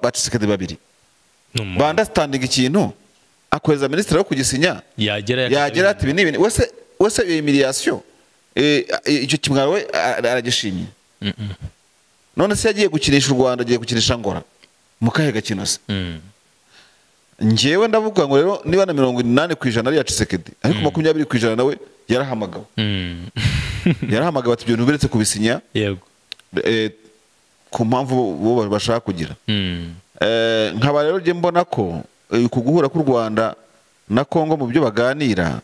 bacisekade babiri ni umuntu bandasitandinga ikintu akohereza minisitiri wo kugisinya yagera yagira ati ibi ni ibintu wese wese iyo miriyasiyo eh, eh, icyo kimwaro we ara- aragishimye none se yagiye gukinisha u rwanda agiye gukinisha ngora mu kahe gakino se Mm. ngewe ndavuga ngo rero niba na mirongo inani ku ijana ari iya cisekedi ariko makumyabiri ku ijana nawe yarahamagawe Mm. yarahamagawe ati ibyo bintu biretse kubisinya yego eh, ku mpamvu bo bashaka kugira Mm. Eh, nkaba rero njye mbona ko eh, ku guhura k'u rwanda na congo mu byo baganira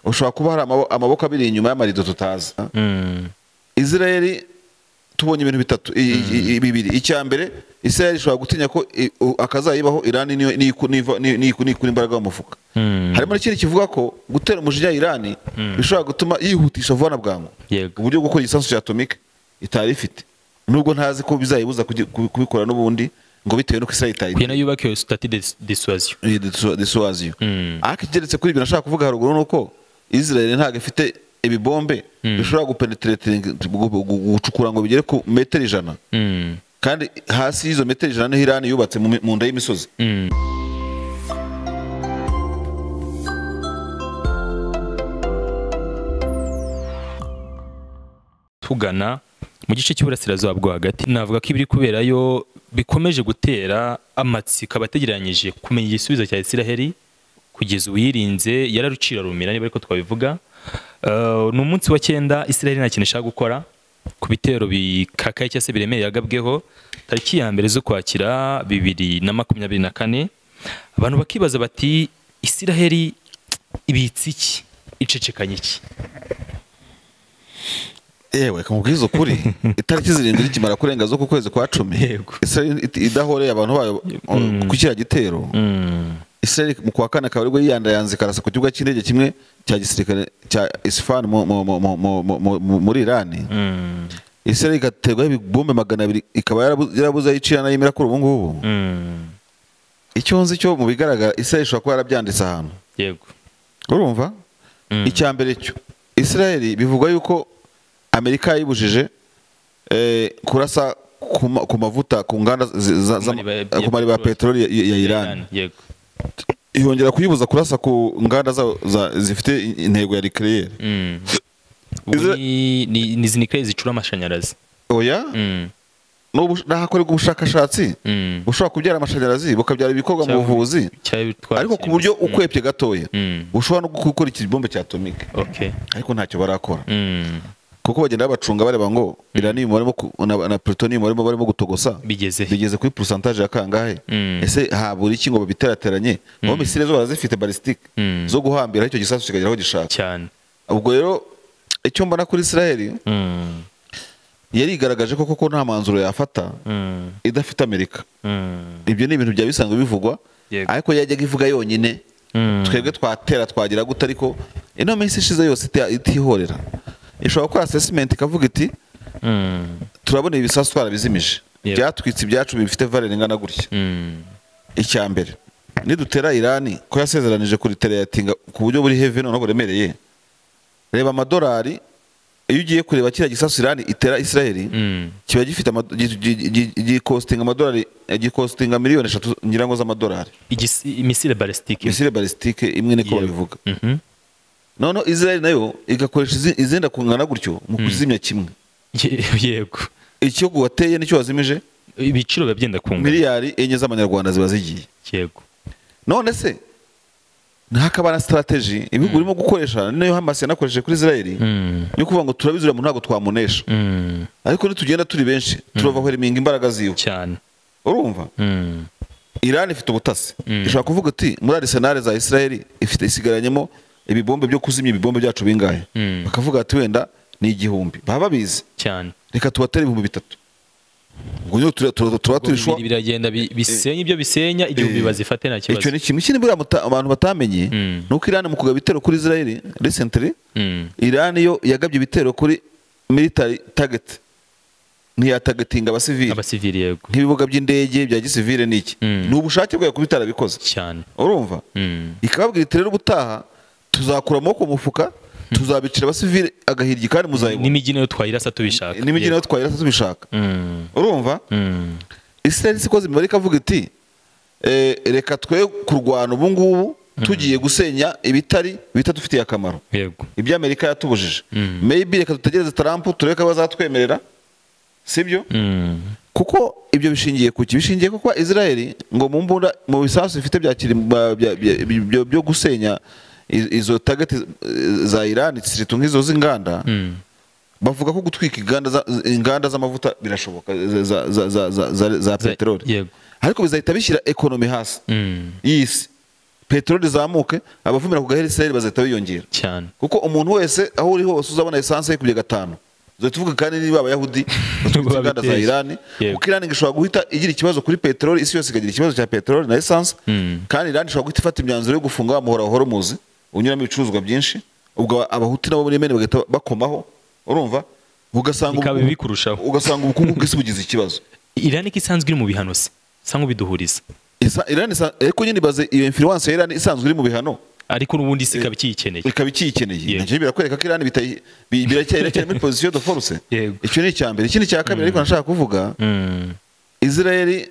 ushobora kuba hari amabo- amaboko abiri inyuma y'amarido tutazi Mm. israeli tubonye ibintu bitatu i- i- i- bibiri icya mbere israeli ishobora gutinya ko i- u- akazayibaho irani niyo- niku- niva- ni- niku- nikura imbaraga mu mufuka Mm. harimo n'ikindi kivuga ko gutera umujinya irani bishobora gutuma yihutisha vuba na bwangu Yego. uburyo bwo gukora igisasu cya atomike itari ifite nubwo ntazi ko bizayibuza kugi- kubi- kubikora n'ubundi ngo bitewe n'uko israeli itayigira kugira ngo yubake iyo sitati disuwaziyo iyi disu- disuwaziyo Mm. ariko igeretse kuri ibyo nashaka kuvuga haruguru ni uko israel ntabwo ifite ibibombe bishobora gupenetretinga gucukura ngo bigere ku metero ijana Mm. kandi hasi y'izo metero ijana niho irani yubatse mu mi- mu nda y'imisozi Mm. tugana mu gice cy'uburasirazuba bwo hagati navuga ko ibiri kuberayo bikomeje gutera amatsiko abategeranyije kumenya igisubizo cya isiraheli kugeza uwirinze yararucira rumira niba ariko twabivuga Eh, ni umunsi wa cyenda isiraheli nta kintu ishaka gukora ku bitero bikakaye cyangwa se biremereye yagabweho tariki ya mbere z'ukwakira bibiri na makumyabiri na kane abantu bakibaza bati isiraheli ibitse iki icecekanye iki yewe kamubwiza ukuri itariki zirindwi zikimara kurenga zo ku kwezi kwa cumi Yego. israel it- idahoreye abantu bayo ku kiriya gitero Mm. israel mu kwa kane akaba aribwo yiyandayanze karasa ku kibuga cy'indege kimwe cya gisirikare cya isifani mu- mu- mu- mu- mu- mu- mu- mu- muri irani Mm. israel igaterwaho ibibombe magana abiri ikaba yarabu- yarabuze ayo icira n'ayimira kuri ubu ngubu Mm. icyo nzi cyo mu bigaragara israel ishobora kuba yarabyanditse ahantu yego urumva icya mbere cyo israel bivugwa yuko amerika yayibujije eh, kurasa ku ma- ku mavuta ku nganda zi- za- za- mariba ya- ku mariba ya ya- peteroli ya- ya ya irani Iran, yego yongera kuyibuza kurasa ku nganda za- za- zifite intego ya rikereyeri Mm. Ubu Izo- ni- ni ni izi ni kereyi zicura amashanyarazi oya Mm. n'ubu- n'ahakorerwa ubushakashatsi Mm. bushobora kubyara amashanyarazi bukabyara ibikorwa mu Cyangwa- buvuzi cyangwa ibitwara ariko ku ikintu. buryo ukwepye gatoya Mm. ushobora no gukora iki bombe cya atomike okay ariko ntacyo barakora Mm. kuko bagenda babacunga bareba ngo iranium barimo ku- na, na plutonium barimo barimo gutogosa Bigeze he? bigeze kuri pourcentage ya kangahe Mm. ese habura iki ngo babiterateranye aho misile zo barazifite ballistic Mm. zo guhambira icyo gisasu kikagera aho gishaka cyane ubwo rero icyo mbona kuri Israel Mm. yarigaragaje ko koko nta manzuro yafata Mm. idafite Amerika Mm. ibyo ni ibintu byaba bisanzwe bivugwa Yego. ariko yajyaga ivuga yonyine Mm. twebwe twatera twagira gute ariko ino minsi ishize yose iti- itihorera ishobora gukora assessment ikavuga iti Mm. turabona ibi bisasu twarabizimije Yego. byatwitse ibyacu bifite valere ingana gutya Mm. icya mbere nidutera irani ko yasezeranije kuriteriyatinga ku buryo buri hevi noneho buremereye reba amadolari iyo ugiye kureba kiriya gisasu irani itera israeli Mm. kiba gifite amado- gi- gi- gi- gikostinga amadolari eh, gikostinga miliyoni eshatu nyirango z'amadolari Igisi- imisile balistike misile balistike imwe niko babivuga Mhm. noneho israeli nayo igakoresha izi- izenda kungana gutyo mu kuzimya kimwe Ye- yego icyo wateye nicyo wazimije ibiciro biba byenda kungana miliyari enye z'amanyarwanda ziba zigiye yego none se ntakaba na strategy ibihugu urimo gukoresha niyo hamas yanakoresheje kuri israel Mm. yo kuvuga ngo turabizura mu ntabwo twamunesha Mm. ariko nitugenda turi benshi turavahweriminga imbaraga ziwe cyane urumva Mm. irani ifite ubutasi ishobora kuvuga iti muri arisenali za israel ifite isigaranyemo ibibombe byo kuzimya ibibombe byacu bingahe Mm. bakavuga ati wenda ni igihumbi baba babizi cyane reka tubatere ibihumbi bitatu ubwo nyine tura- tura- turaba Ubwo turi shwa bibiri biragenda bi- bisenya ibyo bisenya igihumbi Eh, bazifate nta icyo kibazo ni kimwe ikindi buriya muta- abantu batamenye Mm. ni uko irani mu kugaba ibitero kuri israel recently Mm. irani yo yagabye ibitero kuri military target ntiyatagetinga abasivili abasivili yego nk'ibibuga by'indege bya gisivile n'iki Mm. ni ubushake bwayo kuba itarabikoze cyane urumva Mm. ikababwira iti rero ubutaha tuzakura amaboko mu mufuka tuzabicira abasivili agahiryi kandi muzayibona n'imijyi nayo twayirasa tubishaka n'imijyi nayo twayirasa tubishaka Mm. urumva Mm. israel siko zimibare ikavuga iti eh, reka twe kurwana ubu ngubu tugiye gusenya ibitari bita dufitiye akamaro yego ibyo amerika yatubujije Mm. maybe reka dutegereze tarampu turebe ko bazatwemerera sibyo Mm. kuko ibyo bishingiye ku ki bishingiye kuko israel ngo mu mbunda mu bisasu bifite bya kiri- ba- bya- bya- byo- byo gusenya i- izo target za iran siritu nk'izo z'inganda Mm. bavuga ko gutwika inganda za- inganda z'amavuta birashoboka za- za- za- za- za- za- za Za- peteroli yego. ariko bizahita bishyira ekonomi hasi Mm. y'isi peteroli zamuke abavumira ku gahera israel bazahita biyongera cyane kuko umuntu wese aho uri hose uzabona esanse ye kubye gatanu tuvuga kandi niba abayahudi batwitse inganda za Babiteye. irani Yego. kuko irani ishobora guhita igira ikibazo kuri peteroli isi yose ikagira ikibazo cya peteroli na esanse Mm. kandi irani ishobora guhita ifata imyanzuro yo gufunga wa muhora wa horumuzi unyuramo ibicuruzwa byinshi ubwo abahuti nabo muri yemeni bagahita bakomaho urumva ugasanga Bikaba ubu- bibi kurushaho. ugasanga ubukungu bw'isi bugize ikibazo irani ko isanzwe iri mu bihano se isa nk'ubiduhuriza Isa- Irani isa- ariko nyine ibaze iyo influence ya irani isanzwe iri mu bihano ariko n'ubundi si ikaba ikiyikeneye ikaba ikiyikeneye Yego. nacyo birakwereka ko irani bitayi- bi- biracyari biracyari muri position de force Yego. icyo ni icya mbere ikindi cya kabiri ariko nashaka kuvuga Mm. israeli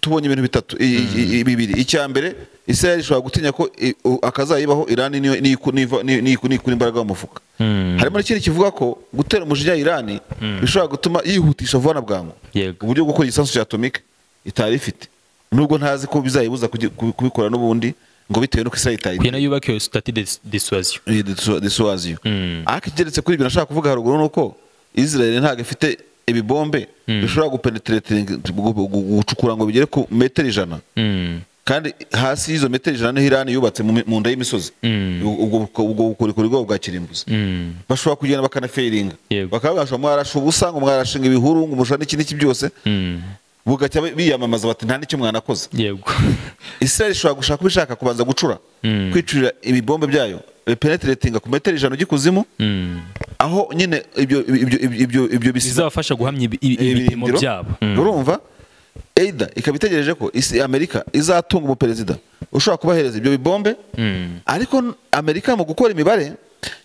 tubonye ibintu bitatu i- i- i- bibiri icya mbere israeli ishobora gutinya ko i- u- akazayibaho irani niyo- niku- niva- ni- niku- nikura imbaraga mu mufuka Mm. harimo n'ikindi kivuga ko gutera umujinya irani bishobora gutuma yihutisha vuba na bwangu Yego. uburyo bwo gukora igisasu cya atomike itari ifite nubwo ntazi ko bizayibuza kugi- kubi- kubikora n'ubundi ngo bitewe n'uko israeli itayi kugira ngo yubake iyo sitati de suwaziyo iyi desu- desuwaziyo Mm. ariko igeretse kuri ibyo nashaka kuvuga haruguru ni uko israel ntabwo ifite ibibombe bishobora gupenetrate gu- gu- gucukura ngo bigere ku metero ijana kandi hasi y'izo metero ijana niho irani yubatse mu mi- mu nda y'imisozi Mm. Ubwo- ubwo buko- ubwo bukorikori bwabo bwa kirimbuzi bashobora kugenda bakanafeiringa Yego. bakaba bashobora mwarasha ubusa ngo mwarashinga ibihuru ngo mushana iki n'iki byose bugacya biyamamaza bati nta n'icyo mwanakoze yego israel ishobora gushaka uko ishaka kubanza gucura Mm. kwicurira ibibombe byayo bipenetratinga ku metero ijana ugikuzimu Mm. aho nyine ibyo ibyo ibyo ibyo ibyo bisiza bizabafasha guhamya ibi- ibi- ibipimo ibirindiro, byabo Mm. urumva eida ikaba itegereje ko isi amerika izatunga umuperezida ushobora kubahereza ibyo bibombe Mm. ariko n- amerika mu gukora imibare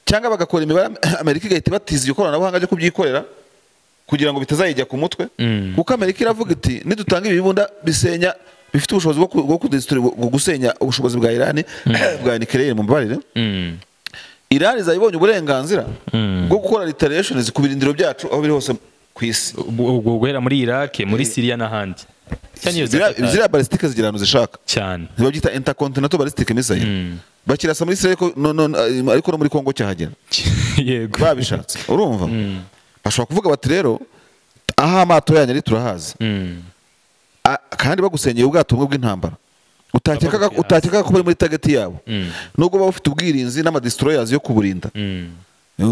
cyangwa bagakora imibare am- amerika igahita ibatiza iryo koranabuhanga ryo kubyikorera kugira ngo bitazayijya ku mutwe Mm. kuko amerika iravuga iti nidutanga ibibunda bisenya bifite ubushobozi bwo ku- bwo kudesituri- bwo gusenya ubushobozi bwa irani bwa nikeleyeri mu mbabarire Mm. irani zayibonye uburenganzira Mm. bwo gukora retaliations ku birindiro byacu aho biri hose ku isi Ubwo- ubwo guhera muri iraki muri siriya n'ahandi cyane iyo za Ziriya- Qatar. ziriya balistike zigira ahantu zishaka cyane babyita intercontinental balistike missile Mm. bakirasa muri Israel ko- no- no- ariko no muri Congo cyahagera yego babishatse urumva bashobora kuvuga bati rero aho amato yanyu ari turahazi Mm. A- kandi bagusenyeye ubwato bumwe bw'intambara utakekaga Babukuye utakekaga ko bari muri target yabo Mm. nubwo baba bafite ubwirinzi n'amadestroyers yo kuburinda Mm.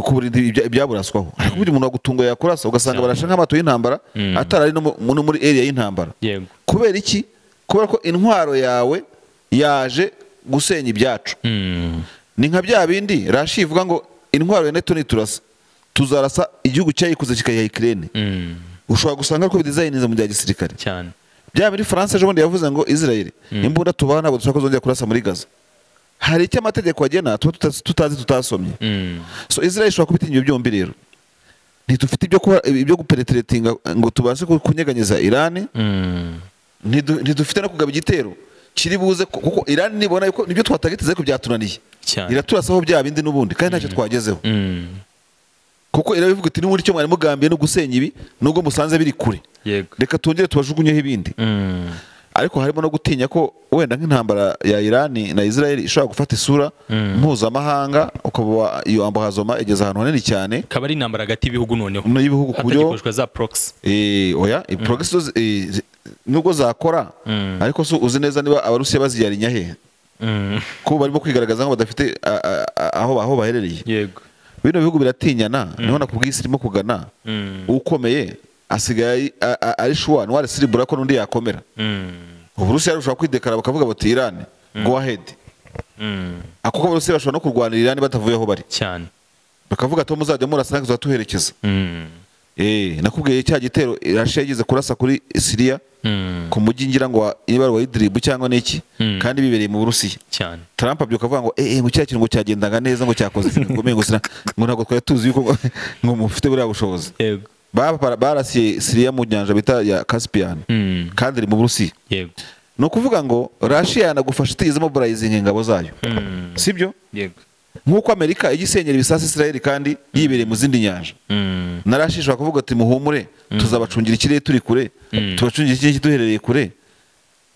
kuburinda ibya- ibyaburaswaho ariko burya umuntu wagutunga yakurasa ugasanga barashe nk'amato y'intambara Mm. atarari no mu- no muri area y'intambara yego kubera iki kubera ko intwaro yawe yaje gusenya ibyacu Mm. ni nka bya bindi rashi ivuga ngo intwaro ya neto niturasa tuzarasa igihugu cyayikoze kikayiha ikirere Mm. ushobora gusanga ariko bidizayininze mu bya gisirikare cyane bya bindi france ejo bundi yavuze ngo israel imbunda tubaha ntabwo dushobora kuzongera kurasa muri gaza hari icyo amategeko agena tuba tuta- tutazi tutasomye Mm. so israel ishobora kubitinya ibyo byombi rero ntidufite ibyo kuba ibyo gupenetratinga ngo tubashe ku- kunyeganyeza irani Mm. Ntidu- ntidufite no kugaba igitero kiri buze ku- kuko irani nibona yuko nibyo twatagiteze ko byatunaniye Cyane. iraturasaho bya bindi n'ubundi kandi ntacyo twagezeho Mm. kuko irabivuga iti n'ubundi icyo mwari mugambiye no gusenya ibi nubwo musanze biri kure yego reka twongere tubajugunyeho ibindi Mm. ariko harimo no gutinya ko wenda nk'intambara ya irani na israel ishobora gufata isura Mm. mpuzamahanga ukaba iyo ambahazoma igeze ahantu hanini cyane akaba ari intambara hagati y'ibihugu noneho mu y'ibihugu ku buryo hatagikoreshwa za proxy Eh, oya progress nubwo zakora Mm. ariko so uzi neza niba abarusiya baziyarinya hehe Mm. ko barimo kwigaragaza nko badafite a- a- a- aho aho baherereye yego bino bihugu biratinyana niho nakubwiye isi irimo kugana Mm. ukomeye asigaye ari- a- a- ari shuwa ntiwarisiribura ko n'undi yakomera Mm. uburusiya rushobora kwidekara bakavuga bati irani go ahead Mm. ako abarusiya bashobora no kurwanira irani batavuye aho bari cyane bakavuga ati aho muzajya murasa natwe tuzatuherekeza Mm. Eh, nakubwiye cya gitero irasha yageze kurasa kuri siriya Mm. ku mujyi ngira ngo wa- niba ari wa idiribu cyangwa n'iki Mm. kandi bibereye mu burusiya cyane Trump abyuka avuga ngo eh eh mu kiriya kintu ngo cyagendaga neza ngo cyakoze ikintu gikomeye ngo sina ngo ntabwo twari tuzi yuko ngo- ngo mufite buriya bushobozi yego Ba- barasiye siriya mu nyanja bita ya casipiyani Mm. kandi iri mu burusiya yego ni ukuvuga ngo rashiya yanagufasha itigeze mobilizinga ingabo zayo sibyo yego nk'uko amerika ijya isenyera ibisasu israel kandi yibereye mu zindi nyanja Mm. na rashiya ishobora kuvuga ati muhumure tuzabacungira ikirere turi kure tubacungire ikirere duherereye kure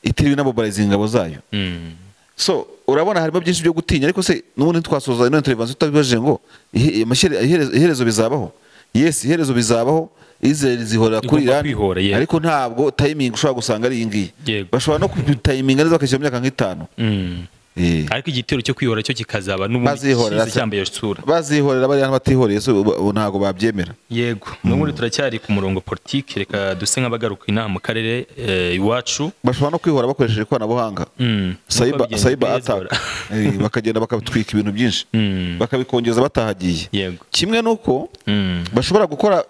itiriwe inamobilizinga ingabo zayo Mm. so urabona harimo byinshi byo gutinya ariko se n'ubundi twasoza ino televiziyo tutabibajije ngo ihe- amashyire- iherezo iherezo bizabaho yes iherezo bizabaho Israel zihorera kuri Igomba Iran kwihora, yeah. ariko ntabwo timing ushobora gusanga ari iyi ngiyi Yego. bashobora no kutayiminga neza bakashyira mu myaka nk'itanu Mm. Eh. ariko igitero cyo kwihora cyo kikazaba Bazihorera n'ubundi se. cyambaye isura bazihorera bari hano batihoreye so ubu- ubu ntabwo babyemera yego n'ubundi turacyari ku murongo politiki reka duse nk'abagaruka inaha mu karere eh, iwacu bashobora no kwihora bakoresheje ikoranabuhanga Mm. cyber Nuko cyber babigenza attack bizora. Eh, bakagenda bakatwika ibintu byinshi Mm. bakabikongeza batahagiye yego kimwe nuko Mm. bashobora gukora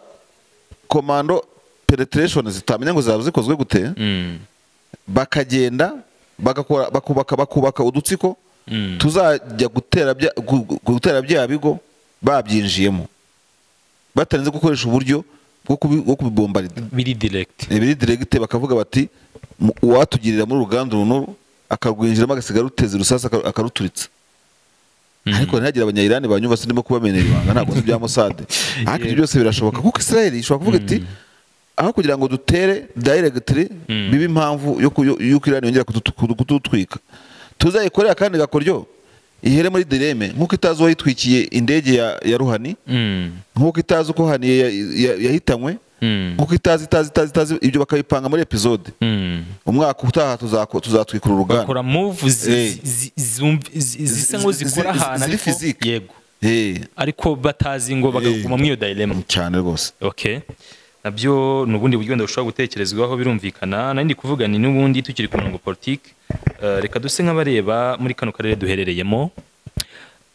komando penetration zitamenya ngo zaba zikozwe gute Mm. bakagenda bagakora bakubaka bakubaka udutsiko Mm. tuzajya gutera bya- gu- gu- gutera bya bigo babyinjiyemo batarinze gukoresha uburyo bwo kubi- bwo kubibombarida biri direct ibiri diregite bakavuga bati "Mu- uwatugirira muri uruganda runuru akarwinjiramo agasiga ruteze urusasa aka- akaruturitsa ariko ntihagira abanyayirani banyumva sindimo kubamenera ibanga ntabwo si ibya musade ariko ibyo byose birashoboka kuko israel ishobora kuvuga iti aho kugira ngo dutere dayiregitire bibe impamvu yo ku- yo- y'uko irani yongera kudutu- kudu- kudutwika tuzayikorera kandi gakoryo ihere muri direme nk'uko itazi uwayitwikiye indege ya ya ruhani Mm. nk'uko itazi uko haniye ya- ya- yahitanywe Mm. nk'uko itazi itazi itazi itazi ibyo bakabipanga muri epizode Mm. umwaka utaha tuzako- tuzatwikura uruganda bakora move Eh. zi- zi- zumv- zi- zisa ngo Zi- zikora zi- ahantu ziri ariko- physique. yego Eh, ariko batazi ngo bakaguma muri iyo dilemma cyane rwose okay nabyo ni ubundi buryo wenda bushobora gutekerezwaho birumvikana nari ndi kuvuga ni n'ubundi tukiri ku murongo politiki reka duse nk'abareba muri kano karere duherereyemo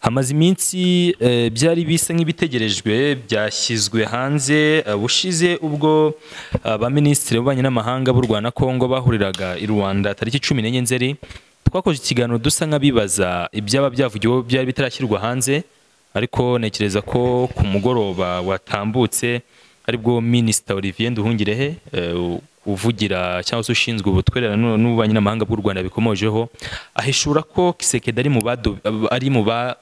hamaze iminsi eh, byari bisa nk'ibitegerejwe byashyizwe hanze eh, bushize ubwo eh, abaminisitiri b'ububanyi n'amahanga b'u Rwanda Kongo bahuriraga i Rwanda tariki cumi n'enye nzeri twakoze ikiganiro dusa nk'abibaza ibyaba byavugiweho byari bitarashyirwa hanze ariko ntekereza ko ku mugoroba watambutse aribwo minisita Olivier Nduhungirehe eh, uvugira cyangwa se ushinzwe ubutwererane n'u- n'ububanyi n'amahanga bw'u Rwanda bikomojeho ahishura ko Kisekedi ari mu bado- ari mu ba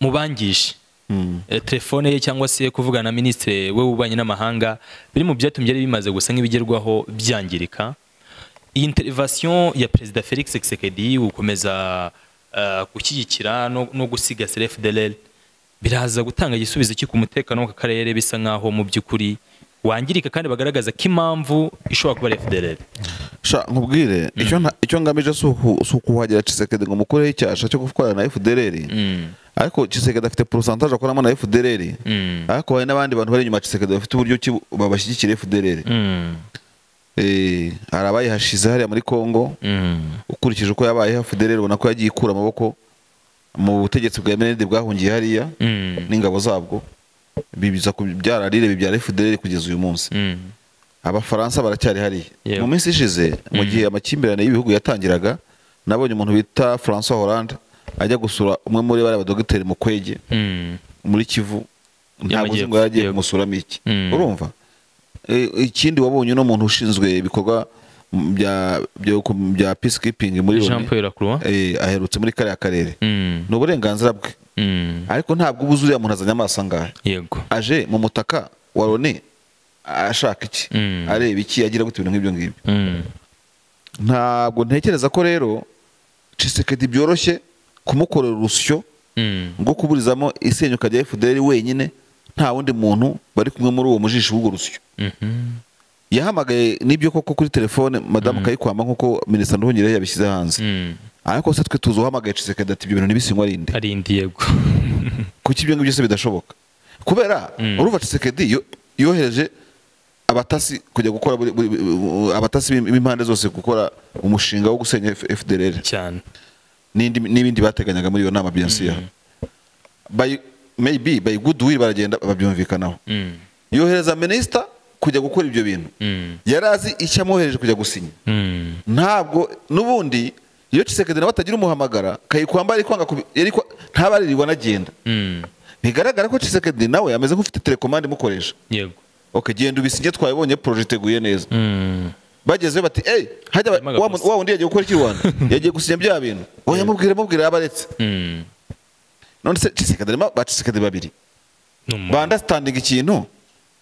mu bangije Eh, telefone ye cyangwa se kuvugana na minisitiri we w'ububanyi n'amahanga biri mu byatumye byari bimaze gusa nk'ibigerwaho byangirika iyi interivasiyo ya perezida felix Tshisekedi gukomeza eh, gushyigikira no, no gusigasira fdrl biraza gutanga igisubizo cyo ku mutekano w'aka karere bisa nk'aho mu by'ukuri wangirika kandi bagaragaza ko impamvu ishobora kuba ari fdrl sha nkubwire icyo nta- icyo ngamije si uku- si ukuhagera cisekedi ngo mukureho icyasha cyo gukorana na fdrr ariko cisekedi afite porosantaje akoramo na fdrr Mm. ariko hari n'abandi bantu bari inyuma ya cisekedi bafite uburyo ki babashyigikira fdrr Mm. Eh, hari abayihashize hariya muri kongo Mm. ukurikije uko yabayeho fdrr ubona ko yagiye ikura amaboko mu butegetsi bwa menede bwahungiye hariya Mm. n'ingabo zabwo bibiza kubyara rire bibyara fdrr kugeza uyu munsi Mm. abafaransa baracyari hariya mu Yego. minsi ishize mu gihe amakimbirane y'ibihugu yatangiraga nabonye umuntu bita francois hollande ajya gusura umwe muri bariya badogiteri mu kwege Mm. muri kivu ntabwo uzi Y'amajyepfo, ngo yagiye yego. kumusuramo iki Mm. urumva E, ikindi wabonye uno muntu ushinzwe ibikorwa bya byo ku- bya peacekeeping muri Jean Loni, Paul Lacroix. eh, aherutse muri kariya karere Mm. ni uburenganzira bwe Mm. ariko ntabwo uba uzi uriya muntu azanye amaso angahe yego aje mu mutaka wa Loni ashaka iki Mm. areba iki agira gute ibintu nk'ibyo ngibyo Mm. ntabwo ntekereza ko rero cisekedi byoroshye kumukorera urusyo Mm. rwo kuburizamo isenyuka rya fdr wenyine nta wundi muntu bari kumwe muri uwo mujishi w'urwo rusyo Mhm. yahamagaye n'ibyo koko kuri telefone madamu kayikwama nk'uko minisita nduhungirehe yabishyize hanze Mm. ariko se twe tuzi uhamagaye cisekedi ati ibyo bintu ntibisinywa rinde arindi yego kuki ibyo ngibyo byose bidashoboka kubera urumva cisekedi yo- yohereje abatasi kujya gukora buri- buri- buri- abatasi b'im- b'impande zose gukora umushinga wo gusenya F- fdr cyane n'indi- n'ibindi bateganyaga muri iyo nama biyasiya by maybe by goodwill baragenda babyumvikanaho Mm. yohereza minisita kujya gukora ibyo bintu Mm. yari azi icyo amwohereje kujya gusinya Mm. ntabwo n'ubundi iyo cisekedi nawe atagira umuhamagara kayikwamba yari kwanga kubi- yari kwa- ntabaririrwa anagenda Mm. bigaragara ko cisekedi nawe ameze nk'ufite telekomande imukoresha yego okay genda ubisinye twabibonye project iguye neza Mm. bagezeyo bati eyi hajya ba- Harimo wa agaposta. wa wundi yagiye gukora iki i rwanda yagiye gusinya bya bintu oya mubwire mubwire yabaretse Mm. none se cisekadari bacisekadari babiri Ni umuntu. bandastandinga ikintu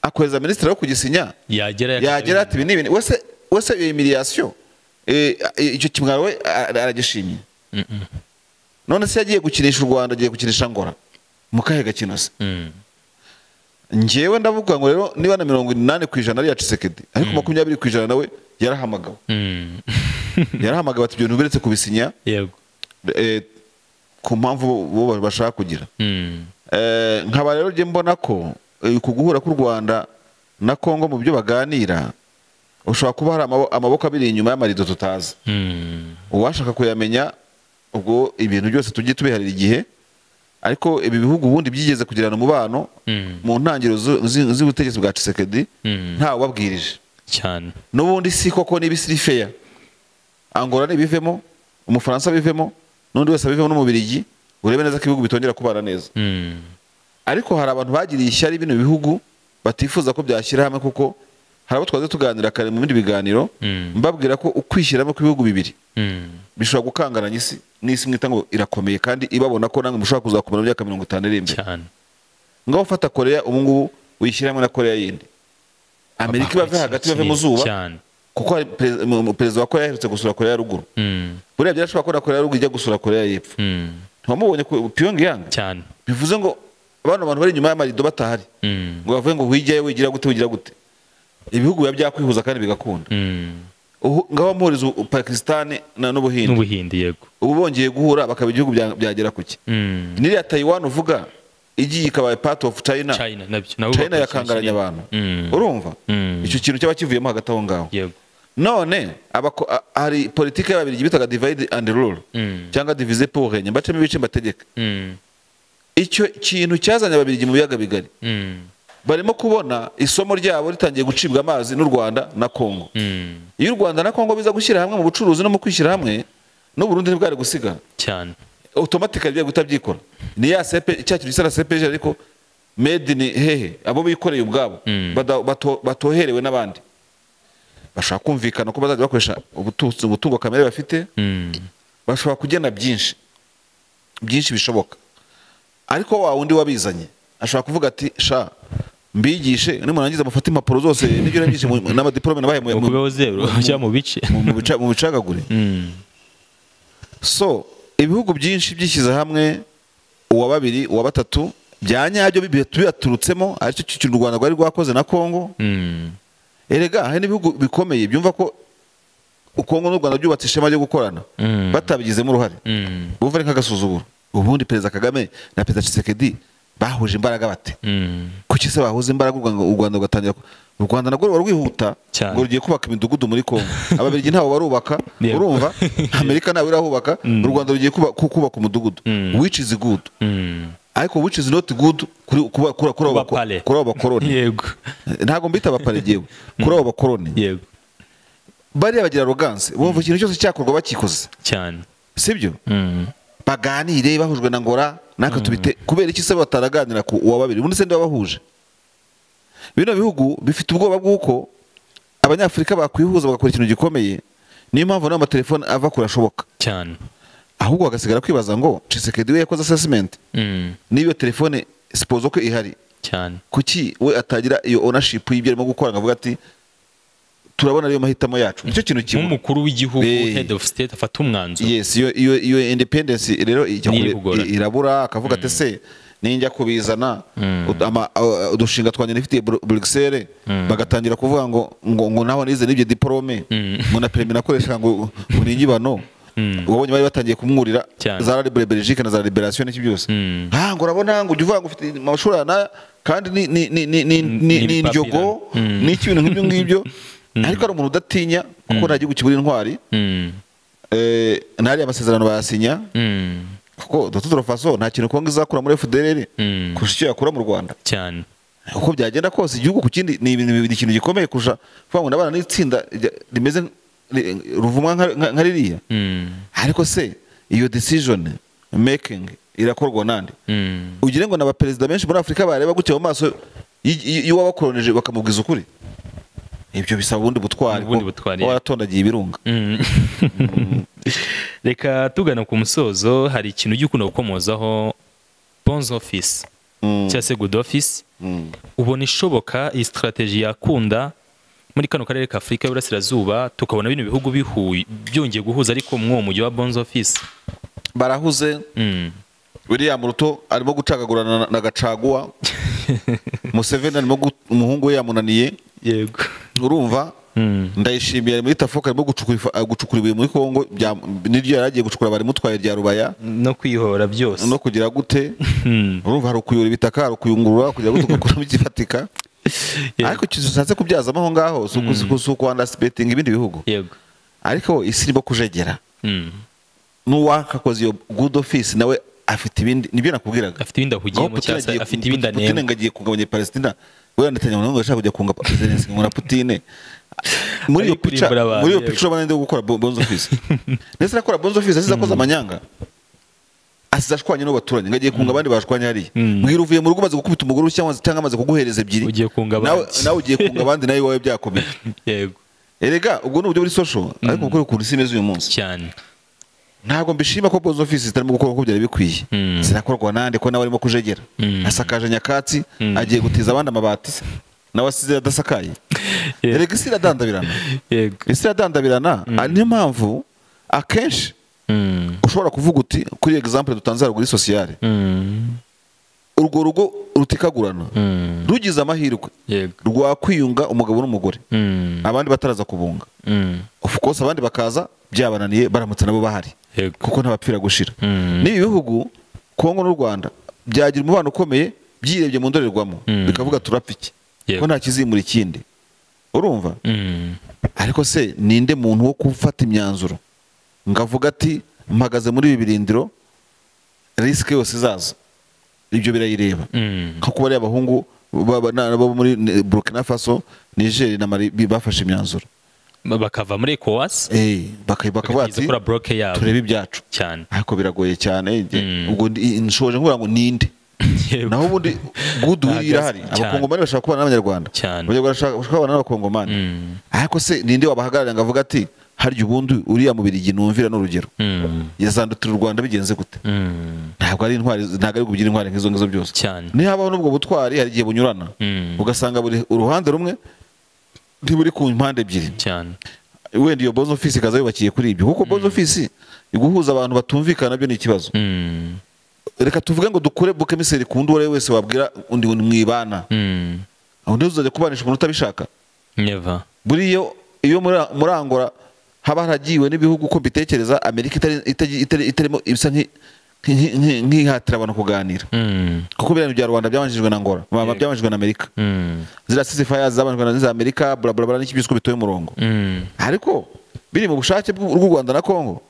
akohereza minisitiri wo kugisinya yagera yagera ati ibi ni ibintu wese wese iyo miliyasiyo icyo kimwaro we a- a- aragishimye Mm-mm. none se yagiye gukinisha u rwanda agiye gukinisha ngora mu kahe gakino se Mm. njyewe ndavuga ngo rero niba na mirongo inani ku ijana ari iya cisekedi ariko makumyabiri ku ijana nawe yarahamagawe Mm. yarahamagawe ati ibyo bintu biretse kubisinya yego eh, ku mpamvu bo bashaka kugira Mm. Eh, nkaba rero njye mbona ko eh, ku guhura k'u rwanda na congo mu byo baganira ushobora kuba hari amabo- amaboko abiri inyuma y'amarido tutazi Mm. uwashaka kuyamenya ubwo ibintu byose tujye tubiharira igihe ariko ibi bihugu ubundi byigeze kugirana umubano Mm. mu ntangiriro zu- zi- z'ubutegetsi bwa cisekedi Mm. ntawubabwirije cyane n'ubundi si koko niba isi iri feya angola nibivemo umufaransa abivemo n'undi wese abivemo n'umubirigi urebe neza ko ibihugu bitongera kubana neza Mm. ariko hari abantu bagiriye ishyari bino bihugu batifuza ko byashyira hamwe kuko hari abo twaze tuganira kare mu bindi biganiro Mm. mbabwira ko ukwishyira hamwe kw'ibihugu bibiri Mm. bishobora gukangaranya isi n'isi mwita ngo irakomeye kandi ibabona ko namwe mushobora kuzakomera mu myaka mirongo itanu iri imbere cyane ngaho ufata koreya ubu ngubu uyishyira hamwe na koreya yindi amerika ibave hagati ibave mu zuba cyane kuko hari perez- mu- mu- perezida wa koreya aherutse gusura koreya ya ruguru Mm. buriya byarashobora ko na koreya ya ruguru ijya gusura koreya y'epfo Mm. ntiwamubonye ku pyongyang cyane bivuze ngo bano bantu bari inyuma y'amarido batahari Mm. ngo bavuge ngo wigiye wigira gute wigira gute ibihugu biba byakwihuza kandi bigakunda Mm. Uhu- ngaho muhuriza u- pakisitani na n'ubuhinde n'ubuhinde yego ubu bongeye guhura bakaba ibihugu bya- byagera ku ki Mm. n'iriya tayiwani uvuga igiye ikaba part of china china nabyo nabo china bakora yakangaranya kimwe. abantu Mm. urumva Mm. icyo kintu cyaba kivuyemo hagati aho ngaho yego none abako- a- hari politiki y'ababirigi bitaga divide and rule Mm. cyangwa divize pour régner bacamo ibice mbategeka Mm. icyo kintu cyazanye ababirigi mu biyaga bigari Mm. barimo kubona isomo ryabo ritangiye gucibwa amazi n'u rwanda na kongo Mm. iyo u rwanda na kongo biza gushyira hamwe mu bucuruzi no mu kwishyira hamwe n'uburundi ntibwari gusigara cyane otomatikali bigiye guhita byikora ni ya sepe cya kintu gisa na sepeje ariko made ni hehe abo bikoreye ubwabo Mm. bada- bato- batoherewe n'abandi bashobora kumvikana ko bazajya bakoresha ubutu- umutungo kamere bafite Mm. bashobora kugena byinshi byinshi bishoboka ariko wa wundi wabizanye ashobora kuvuga ati sha mbigishe nimurangiza mufate impapuro zose n'ibyo nabigishe mu- n'amadiporome nabaye mu- mu- ukubeho zero cyangwa mu bice mu- mu bica- mu bicagagure Mm. so ibihugu byinshi byishyize hamwe uwa babiri uwa batatu bya nyabyo bibi- bibaturutsemo aricyo kintu u rwanda rwari rwakoze na kongo Mm. erega hari n'ibihugu bikomeye byumva ko u kongo n'u rwanda byubatse ishema ryo gukorana Mm. batabigizemo uruhare Mm. bumva ari nk'agasuzuguro ubundi perezida kagame na perezida cisekedi bahuje imbaraga bate Mm. kuki se bahuze imbaraga u Rwanda- u rwanda rugatangira ku- u rwanda narwo ruba rwihuta Cyane. ngo rugiye kubaka imidugudu muri kongo ababirigi ntawo barubaka Yego. urumva amerika ntawe irahubaka u rwanda rugiye kuba- ku- kubaka umudugudu Mm. which is good Mm. ariko which is not good kuri kuba- kuri- kuri abo Kuba bako- pale. kuri abo bakoroni yego ntabwo mbita abaparigewe kuri abo bakoroni yego bariya bagira aroganse bumva ikintu cyose cyakorwa bakikoze cyane sibyo Mm. baganire bahujwe na ngora natwe tubite kubera iki se bataraganira ku uwa babiri ubundi se niba bahuje bino bihugu bifite ubwoba bw'uko abanyafurika bakwihuza bagakora ikintu gikomeye niyo mpamvu n'amatelefone ava kure ashoboka cyane ahubwo bagasigara kwibaza ngo cisekedi we yakoze assessment Mm. n'iyo telefone sipozo ko ihari cyane kuki we atagira iyo ownership y'ibyo arimo gukora ngo avuga ati turabona ariyo mahitamo yacu nicyo kintu kimwe nk'umukuru w'igihugu Eh. head of state afata umwanzuro yes iyo iyo iyo independence rero ijya Ni kure- ibugora. i- irabura akavuga ati se ninjya kubizana Mm. ut- ama- a- udushinga twanjye nifitiye Bru- Bruxelles bagatangira kuvuga ngo ngo ngo naho nize n'ibyo diplome Mm. ngo na permis nakoresha ngo ngo ni inyibano Mm. wabonye bari batangiye kumwurira Cyane. za Libre Belgique na za Liberation n'iki byose Mm. ah ngo urabona ngo ujya uvuga ngo ufite amashuri aya n'aya, kandi ni ni ni ni ni ni, Ni ni indyogo ibipapira. Mm. ni ibintu nk'ibyo ngibyo ariko ari umuntu udatinya kuko nta gihugu kibura intwari Mm. eh, ntari amasezerano bayasinya Mm. kuko dutudoro faso nta kintu kongo izakura muri fdr Mm. kurusha icyo yakura mu rwanda cyane uko byagenda kose igihugu ku kindi ni ibintu bibiri ikintu gikomeye kurusha kuvuga ngo ndabana n'itsinda rya- rimeze nk- ri- ruvumwa nka- nka nka ririya Mm. ariko se iyo decision making irakorwa nande Mm. ugire ngo ni abaperezida benshi muri afurika bareba gutya mu maso iyo wabakoronije bakamubwiza ukuri ibyo bisaba ubundi butwari Ubundi ko butwari, uba yeah. waratondagiye ibirunga reka tugana ku musozo hari ikintu ujya ukunda gukomozaho bonze ofisi cyangwa se good office ubona ishoboka iyi sitarateji yakunda muri kano karere ka afurika y'uburasirazuba tukabona bino bihugu bihuye byongeye guhuza ariko mw'uwo mujyi wa bonze ofisi barahuze william ruto arimo gucagagurana na- na gacaguwa museveni arimo gu- umuhungu we yamunaniye yego urumva ndayishimiye ari muri tafoka arimo gucukura ifa- ah, gucukura ibuye muri kongo bya- n'iryo yari agiye gucukura barimutwaye rya rubaya no kwihora byose no kugira gute urumva hari ukuyora ibitaka hari ukuyungurura kugira ngo tugakuramo igifatika Yego. ariko ikintu ushatse kubyazamo aho ngaho si uku- si uku- si ukwandasipetinga ibindi bihugu yego ariko isi irimo kujegera Mm. n'uwakakoze iyo good office nawe afite ibindi nibyo nakubwiraga afite ibindi ahugiyemo cyangwa se afite ibindi Putine anenga ngo agiye kugabanya Palestina we netanyahu ngo ashaka kujya kunga Zelensky ngo na Putine muri Ari iyo pica kurimbura abantu, muri iyo yego. pica urabona ndi gukora bo- bonzo office ndetse nakora bonzo office asize akoze amanyanga asize ashwanye n'abaturanyi ngo agiye kunga abandi bashwanye hariya Mm. mbwira uvuye mu rugo umaze gukubita umugore cyangwa cyangwa amaze kuguhereza ebyiri Ugiye kunga abandi. nawe nawe ugiye kunga abandi nawe iwawe byakomeye yego erega ubwo ni uburyo buri social ariko gukora ukuntu isi imeze uyu munsi cyane ntabwo mbishima ko bonzo office zitarimo gukora uko byari bikwiye Mm. zirakorwa nande ko nawe arimo kujegera Mm. asakaje nyakatsi agiye gutiza abandi amabati se nawe asize adasakaye Yeah. erega isi iradandabirana yego isi iradandabirana ah, niyo mpamvu akenshi Mm. ushobora kuvuga uti kuri example dutanze haruguru sosiyale Mm. urwo rugo rutikagurana Mm. rugize amahirwe yego rwakwiyunga umugabo n'umugore Mm. abandi bataraza kubunga Mm. of course abandi bakaza byabananiye baramutse nabo bahari yego kuko ntabapfira gushira Mm. n'ibi bihugu kongo n'u rwanda byagira umubano ukomeye byirebye mu ndorerwamo Mm. bikavuga turapfa iki Yego. ko nta kizimura ikindi urumva Mm. ariko se ninde muntu wo gufata imyanzuro ngo avuge ati mpagaze muri ibi birindiro risike yose izaza ibyo birayireba Mm. nko kuba ariya abahungu baba- na- bo muri eh, burkina faso niger na mali bi- bafashe imyanzuro bakava muri ecowas Eh, baka- bakavuga bakagize ati kuri broke yabo turebe ibyacu cyane ariko biragoye cyane njye- Mm. ubwo ndi- nshoje nkubwira ngo ninde Yego. naho ubundi good will irahari Ahagaze cyane. abakongomani bashaka kubana n'abanyarwanda Cyane. abanyarwanda bashaka bashaka kubana n'abakongomani Mm. ariko se ninde wabahagararira ngo avuge ati harya ubundi uriya mu Birigi numvira n'urugero Mm. yazandutira u rwanda bigenze gute Mm. ntabwo ari intwari ntabwo ari kugira intwari nk'izo ngizo byose cyane nihabaho n'ubwo butwari hari igihe bunyurana Mm. ugasanga buri uruhande rumwe ntiburi ku mpande ebyiri cyane wenda iyo bozo ofisi ikaza yubakiye kuri ibyo kuko bozo ofisi guhuza abantu batumvikana nabyo ni ikibazo Mm. reka tuvuge ngo dukure bukemiseri ku wundi uwo ari we wese wabwira undi ngo mwibana Mm. aho ntizo uzajya kubanisha umuntu utabishaka never buriya iyo muri- muri angora haba haragiwe n'ibihugu uko mbitekereza amerika itari- itari- itari- itarimo ibisa nk'i- nk'i- nk'i- nk'ihatira abantu kuganira Mm. kuko biriya bintu bya rwanda byabanjijwe na ngora baba byabanjijwe na amerika Mm. ziriya sisifaya zabanjijwe na za amerika buraburabura n'iki byose uko bitoye umurongo Mm. ariko biri mu bushake bw'u bw'u rwanda na kongo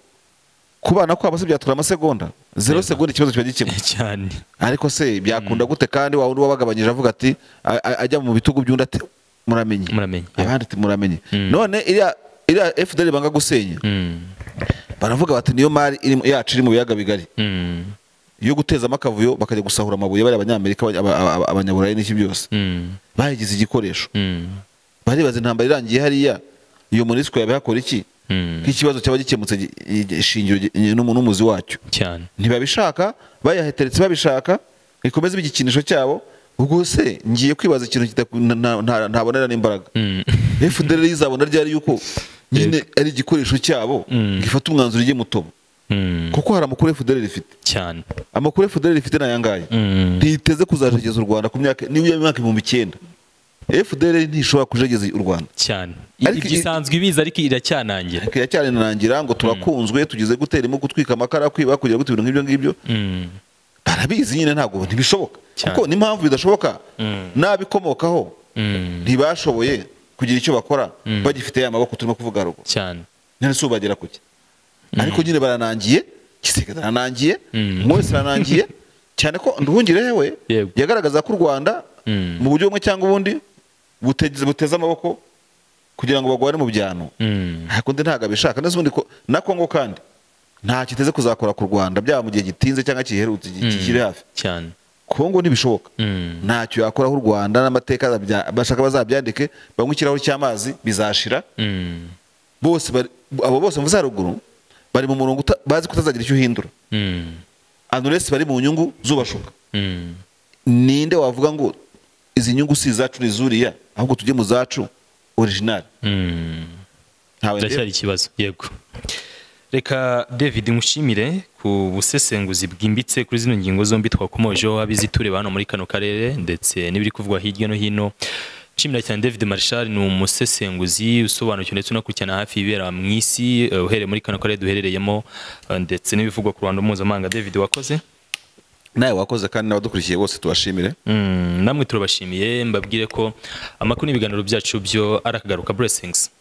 kubana kwabo se byatura amasegonda zero segonda ikibazo kiba gikemutse cyane ariko se byakunda gute kandi wa wundi wabagabanyije avuga ati a- a- ajya mu bitugu by'undi ati muramenye Muramenye, yeah. abandi ati muramenye Mm. none iriya iriya FDL banga gusenya Mm. baravuga bati niyo mari irimo- yacu iri mu biyaga bigari Mm. yo gutezamo akavuyo bakajya gusahura amabuye bari abanyamerika abanya- aba- aba- abanyaburayi n'iki byose Mm. bayigize igikoresho Mm. baribaza intambara irangiye hariya iyo monisco yabihakora iki Mm. nk'ikibazo cyaba gikemutse gi- gi- shingiro gi- n'umu- n'umuzi wacyo cyane ntibabishaka bayaheteretse babishaka bikomeze igikinisho cyabo ubwo se ngiye kwibaza ikintu kidaku- na- na- na- ntabonera n'imbaraga Mm. fdr izabona ryari yuko nyine ari igikoresho cyabo Mm. ngo ifate umwanzuro ijye mutobo Mm. kuko hari amakuru fdr ifite cyane amakuru fdr ifite ni aya ngaya Mm. ntiteze kuzajegeza u rwanda ku myaka nibura imyaka ibihumbi icyenda fdr ntishobora kujegeza u rwanda cyane Ariko i- igisanzwe ibiza ariko iracyanangira kira cyane narangira ngo turakunzwe tugize gutera imo gutwika amakara kwiba kugira gute ibintu nk'ibyo ngibyo Mm. barabizi nyine ntabwo ntibishoboka Cyane. kuko n'impamvu bidashoboka Mm. n'abikomokaho Mm. ntibashoboye kugira icyo bakora Mm. bagifite ya maboko turimo kuvuga haruguru cyane none si ubagera kuki ariko nyine baranangiye giseke aranangiye Mm. umwe wese aranangiye cyane ko nduhungirehe we Yego. yagaragaza ko u rwanda Mm. mu buryo bumwe cyangwa ubundi buteze buteze amaboko kugira ngo bagwane mu byano Mm. ariko undi ntabwo abishaka ndetse ubundi ko na kongo kandi nta kiteze kuzakora ku rwanda byaba mu gihe gitinze cyangwa kiherutse ki- kikiri hafi cyane kongo ntibishoboka Mm. ntacyo yakoraho u rwanda n'amateka azabya- bashaka bazabyandike banywe ikirahuri cy'amazi bizashira Mm. bose bari- abo bose mvuze haruguru bari mu murongo uta- bazi kutazagira icyo uhindura Mm. anuresi bari mu nyungu zubashuka Mm. ninde wavuga ngo izi nyungu si izacu ni izuriya ahubwo tujye mu zacu orijinali Mm. ntawe biracyari ikibazo yego reka david mushimire ku busesenguzi bwimbitse kuri zino ngingo zombi twakomojeho abizi tureba hano muri kano karere ndetse n'ibiri kuvugwa hirya no hino nshimira cyane david marshal ni umusesenguzi usobanukiwe ndetse unakurikirana hafi ibibera mu isi eh, uhereye muri kano karere duherereyemo eh, ndetse n'ibivugwa ku ruhando mpuzamahanga david wakoze nawe wakoze kandi n'abadukurikiye bose tubashimire Mm, namwe turabashimiye mbabwire ko amakuru n'ibiganiro byacu byo ari akagaruka blessings